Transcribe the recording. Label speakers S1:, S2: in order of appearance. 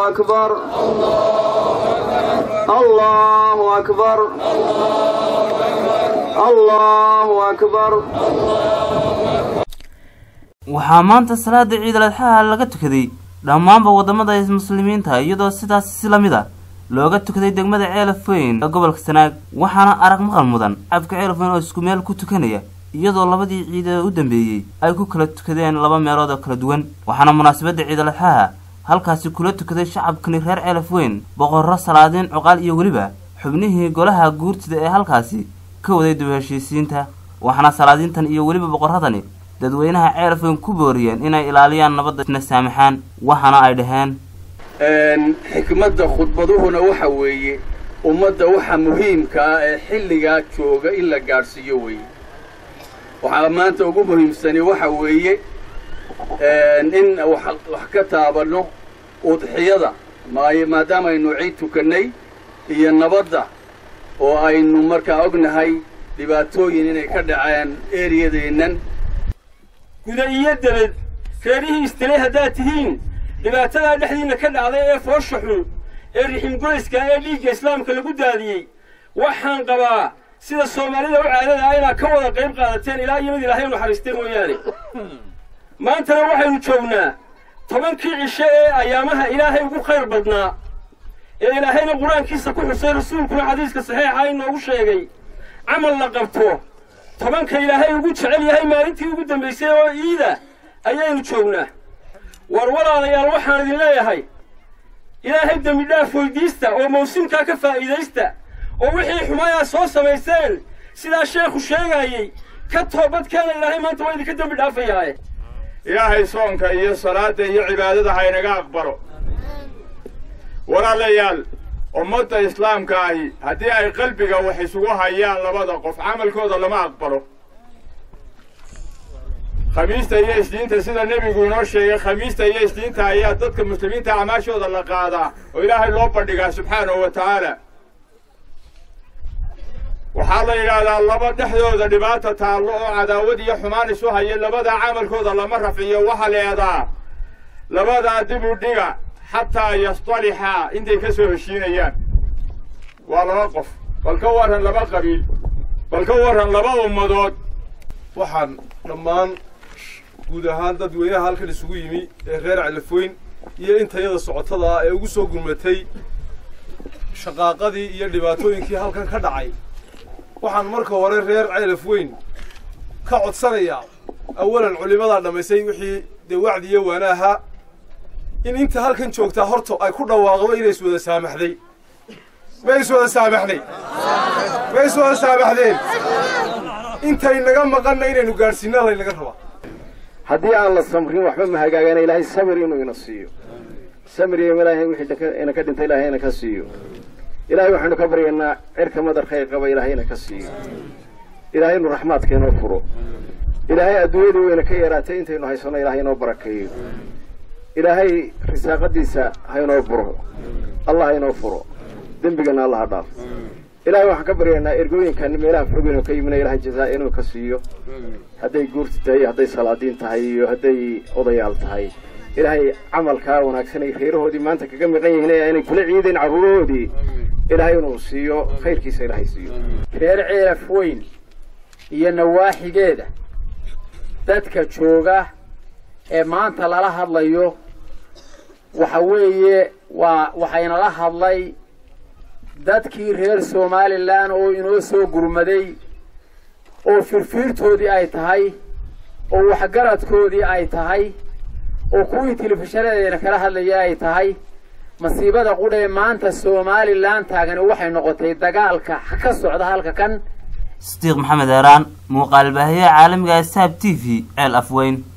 S1: أكبر الله أكبر الله أكبر
S2: waxaa maanta salaada ciidal adxaha laga tukaday dhammaanba waddamada muslimiinta iyadoo sidaas si la mid a looga tukaday degmada ceelaf weyn ee gobolka sanaag waxaana arag maqal mudan shacabka ceelaf weyn oo isku meel ku tukanaya iyadoo labadii ciid ee u dambeeyey ay ku kala tukadeen laba meelood oo kala duwan waxaana munaasabadda ciidal adxaha halkaasi kula tukaday shacabkani reer ceelaf weyn boqorro salaadiin cuqaal iyo weliba xubnihii golaha guurtida ee halkaasi ka waday dib heshiisiinta waxaana salaadiintan iyo weliba boqorradani dadweynaha ceelaf weyn ku booriyeen inay ilaaliyaan nabadda isna saamaxaan waxaana ay dhaheen
S3: xikmadda khudbaduhuna waxa weeye ummadda waxa muhiimka ah ee xilligaa jooga in la gaadhsiiyo weeye waxaa maanta ugu muhiimsani waxa weeye in wax ka taabanno udxiyada maadaama aynu ciid tukannay iyo nabadda oo aynu markaa ognahay dhibaatooyin inay ka dhaceen eriyadeennan
S4: guda iyo dabed reerihii istilay haddaad tihiin dhibaatadaa dhexdiinna ka dhacday ee foosha xun ee riximgoyska ee dhiigga islaamka lagu daadiyey waxaan qabaa sida soomaalida u caadada ah inaad ka wada qayb qaadateen ilaa iyo mid ilaahay u naxariistay mooyaane maantana waxaynu joognaa tobankii cisho ee ayaamaha ilaahay ugu khayr badnaa ee ilaahayna qur-aankiisa ku xusay rasuulkuna xadiiska saxiixa inoogu sheegay camal la qabto tobanka ilaahay ugu jecel yahay maalintii ugu dambaysay oo iida ayaynu joognaa war walaalayaal waxaan idin leeyahay ilaahay dembi dhaaf weydiista oo mawsimkaa ka faa'iidaysta oo wixii xumayaa soo samayseen sidaa sheekhu sheegaayey ka toobadkeena ilaahay maanta waa idinka dembi dhaafayaaye
S5: ilaahay soonka iyo salaadda iyo cibaadada haynaga aqbalo walaalayaal ummadda islaamka ahi haddii ay qalbiga wax isugu hayaan labada qof camalkooda lama aqbalo khamiista iyo isdiinta sida nebigu inoo sheegay khamiista iyo isdiinta ayaa dadka muslimiinta acmaashooda la qaadaa oo ilaahay loo bandhigaa subxaanahu wa tacaala waxaa la yidhaahdaa laba dhexdooda dhibaata taallo oo cadaawad iyo xumaan isu haya labadaa camalkooda lama rafciyo waxa leedaa labadaa dib u dhiga xataa yastalixaa intay ka soo heshiinayaan waa laba qof bal ka warran laba qabiil bal ka warran laba ummadood
S6: waxaan dhammaan guud ahaan dadweynaha halkan isugu yimi ee reer calafoyn iyo intayada socotada ah ee ugu soo gurmatay shaqaaqadii iyo dhibaatooyinkii halkan ka dhacay waxaan marka hore reer ceelaf weyn ka codsanayaa awalan culimadaa dhammaysay wixii dee wacdi iyo waanaaha in inta halkan joogtaa horta ay ku dhawaaqdo inay iswada saamaxday ma iswada saamaxday ma iswada saamaxdeen intay naga maqanna inaynu gaadhsiinna laynaga rabaa
S7: haddii aan la samrin waxba ma hagaagana ilaahay samir inuu ina siiyo samir iyo ilaahay wixii ina ka dhintay ilaahay ina ka siiyo ilaahay waxaynu ka baryaynaa cirka madar khayr qaba ilaahay ina ka siiyo ilaahay inu raxmaadka inoo furo ilaahay adduunyadii wayna ka yaraatay intaynu haysanno ilaahay inoo barakeeyo ilaahay risaaqadiisa ha inoo buro allah ha inoo furo dembigana allah ha dhaaf ilaahay waxaan ka baryaynaa ergooyinkan meelaha fogeynu ka yimina ilahay jazaa inuu ka siiyo hadday guurti tahay iyo hadday salaadiin tahay iyo hadday odayaal tahay ilaahay camalkaa wanaagsan ay reerahoodii maanta kaga miqan yihiin ee aynay kula ciideen carruurahoodii ilaahay inuu siiyo khayrkiisa ilaahay siiyo
S8: reer ceelaf weyn iyo nawaaxigeeda dadka jooga ee maanta lala hadlayo waxa weeye waa waxaynala hadlay dadkii reer somalilan oo inoo soo gurmaday oo firfiirtoodii ay tahay oo waxgaradkoodii ay tahay oo kuwii telefishanedeena kala hadlaya ay tahay masiibada qudhee maanta somalilan taagani waxay noqotay dagaalka ka socda halka kan
S2: sidiiq maxamed eeraan muuqaal baahiyaha caalamiga ee saab t v ceel afweyn